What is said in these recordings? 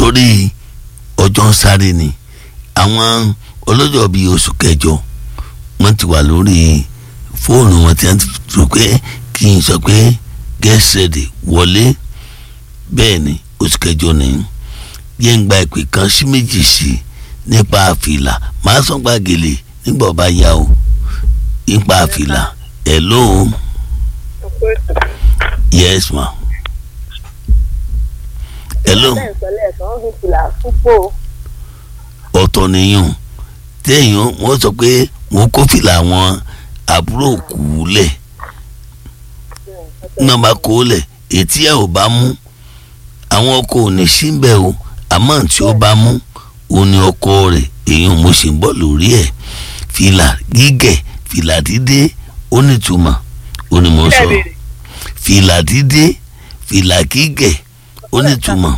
torí ọjọ́ ń sáré ni àwọn ọlọ́jọ́ bíi oṣù kẹjọ wọ́n ti wà lórí fóònù wọn tí wọ́n ti rò pé kí n sọ pé get ready wọlé bẹ́ẹ̀ ni oṣù kẹjọ ni yẹn gba ìpè kan sí méjì sí nípa àfìlà máa sọ gba gèlè nígbà ọba yá o nípa àfìlà hello yes ma hello ọ̀tọ̀ nìyẹn téèyàn wọ́n sọ pé wọ́n kó fìlà àwọn àbúrò kù lẹ̀ náà bá kó lẹ̀ ètí ẹ̀ ò bá mú àwọn ọkọ ò ní síbẹ̀ o àmọ́ tí ó bá mú òun ni ọkọ rẹ̀ èèyàn mo sì ń bọ̀ lórí ẹ̀ fìlà gígẹ̀ fìlà dídé ó nítumọ̀ ó ní mo sọ fìlà dídé fìlà gígẹ̀ ó nítumọ̀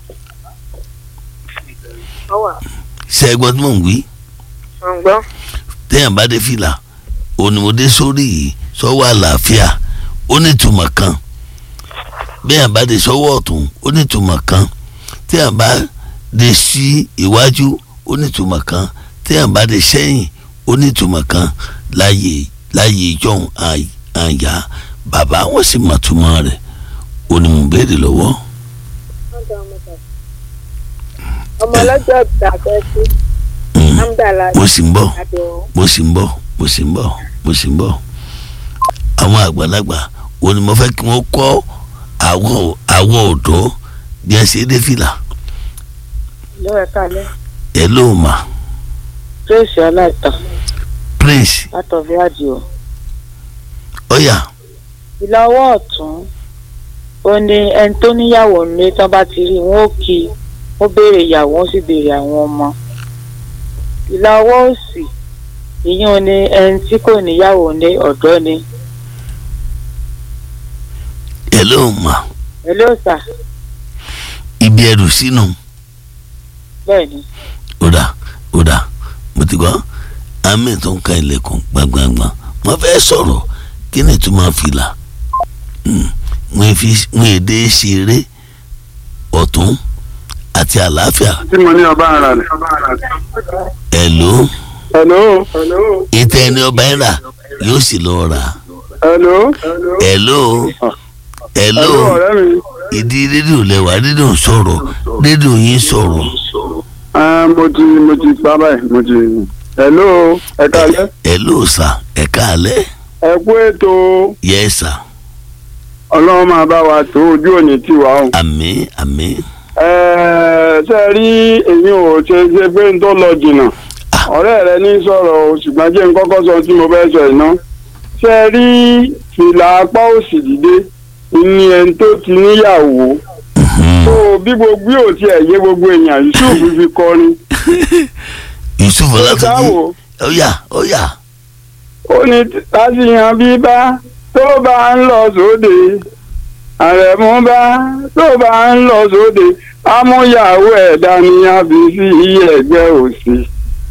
ṣe é gbọ́ tí mò ń wí téèyàn bá dé fìlà òun ni mo dé sórí yìí sọ́wọ́ àlàáfíà ó nítumọ̀ kan béèyàn bá dé sọ́wọ́ ọ̀tún ó nítumọ̀ kan téèyàn bá dé sí iwájú ó nítumọ̀ kan téèyàn bá dé sẹ́yìn ó nítumọ̀ kan láyé láyé ìjọ́un àyà bàbá wọn sì mọ̀ túmọ̀ rẹ̀ ó ní mo béèrè lọ́wọ́. ọmọ ọlọ́jọ́ ìgbà fẹ́ sí amdala mo sì ń bọ̀ mo sì ń bọ̀ mo sì ń bọ̀ mo sì ń bọ̀ àwọn àgbàlagbà wo ni mo fẹ́ kí wọ́n kọ́ àwọ̀ àwọ̀ ọ̀dọ́ bí ẹ ṣe dé fìlà ló ẹ kalẹ̀ ẹ ló mà tracy aláìtàn prince látọ̀bí àdìo ọ̀yà ìlà ọwọ́ ọ̀tún ó ní ẹni tó níyàwó nílé tán bá ti rí wọn ó kí i ó béèrè ìyàwó ó sì béèrè àwọn ọmọ ìlà ọwọ́ òsì ìyún ni ẹni tí kò níyàwó ní ọ̀dọ́ ni ẹ ló mà ẹ ló sà ibi ẹrù sínú bẹ́ẹ̀ ni ọ̀dà ọ̀dà mo ti gbọ́ àmì tó ń ka ilẹ̀kùn gbàngbàngbà wọ́n fẹ́ sọ̀rọ̀ kí ni tó máa fìlà wọ́n fi wọ́n èdè ṣeré ọ̀tún àti àlàáfíà tí mo ní ọba ara rẹ. ẹ̀ ló hello. ìtẹ́ ẹni ọba ẹ̀ rà yóò sì lọ rà hello. ẹ̀ ló ẹ̀ ló hello ọ̀rẹ́ mi. ìdí rédíò lẹ́wà rédíò sọ̀rọ̀ rédíò yín sọ̀rọ̀ Ah, mo ti mo ti pa báyìí mo ti. hello ẹ kálẹ́. ẹ̀ ló sà ẹ̀ káalẹ́ ẹ kú ètò yẹ sà ọlọ́run máa bá wa tó ojú òní tiwa o. àmín àmín Ẹ, ṣe rí èyí ò ṣe ṣe pé n tó lọ jìnnà ọ̀rẹ́ rẹ ní sọ̀rọ̀ o ṣùgbọ́n jẹ́ n kọ́kọ́ sọ tí mo fẹ́ sọ iná ṣe rí fìlà apá òsì dìde ní ẹni tó ti níyàwó tó bí gbogbo ò tiẹ̀ yé gbogbo èèyàn yusuf fi kọrin yusuf ọlátúnjì dáwò ọ̀yà ọ̀yà ó ní tásìyàn bíbá tó bá ń lọ sóde àrẹ̀mú bá tó bá ń lọ sóde amúyàwó ẹ̀dá ni a fi sí ẹgbẹ́ òsì